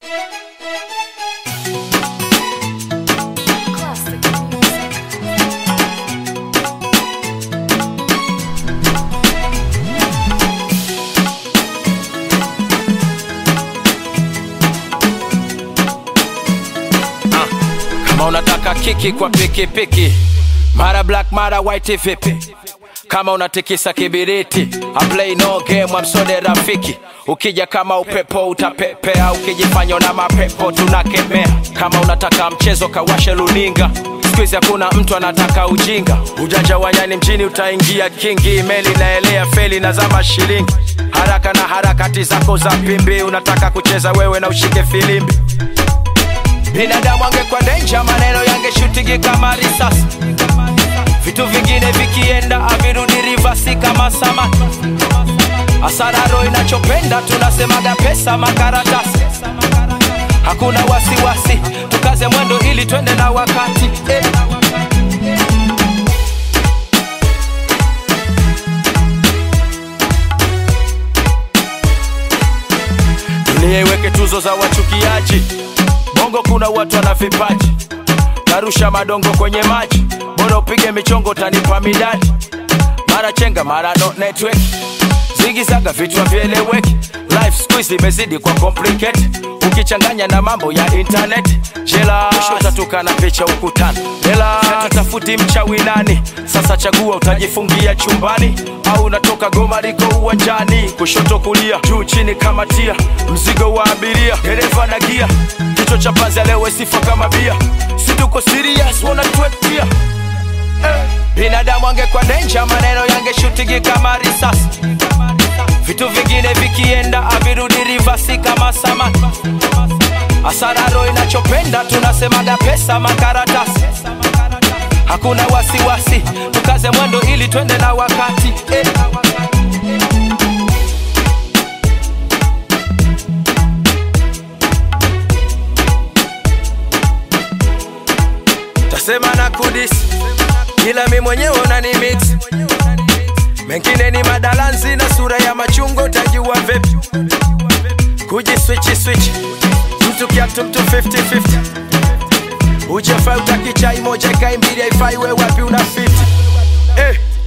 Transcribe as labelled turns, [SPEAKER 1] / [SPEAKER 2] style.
[SPEAKER 1] Classic music.
[SPEAKER 2] kama unataka kiki kwa pikipiki mara black mara white vipi kama unatikisa kibiriti I play no game amsode rafiki ukija kama upepo utapepea ukijifanya na mapepo tunakemea kama unataka mchezo kawashe luninga skuizi hakuna mtu anataka ujinga ujanja wanyani mjini utaingia kingi meli naelea feli na zama shilingi haraka na harakati zako za pimbi unataka kucheza wewe na ushike filimbi binadamu angekuwa denja maneno yangeshutigi kama risasi vitu vingine vikienda avirudi rivasi kama samaki asararo inachopenda tunasemaga pesa makaratasi hakuna wasiwasi tukaze mwendo ili twende na wakati eh. dunia iweke tuzo za wachukiaji bongo kuna watu wana vipaji narusha madongo kwenye maji bora upige michongo utanipa midadi mara chenga mara no network zigizaga vichwa vieleweki life squeeze imezidi kwa complicate ukichanganya na mambo ya internet jela mwisho utatuka na picha ukutani hela tutafuti mchawi nani sasa chagua utajifungia chumbani au unatoka goma liko uwanjani kushoto kulia juu chini kama tia mzigo wa abiria dereva na gia kichwa cha panzi leo sifa kama bia si tuko serious wanatuetia binadamu angekuwa denja maneno yangeshutigi kama risasi vitu vingine vikienda avirudi rivasi kama samaki asararo inachopenda tunasemaga pesa makaratasi hakuna wasiwasi tukaze mwendo ili twende na wakati eh. tasema na kudis ila mi mwenyewe unani mix mengine ni madalanzi na sura ya machungo tajua vipi kuji swichi swichi mtu kiatu mtu 50-50 ujefai utakichai moja kai mbili haifai we wapi una 50 eh.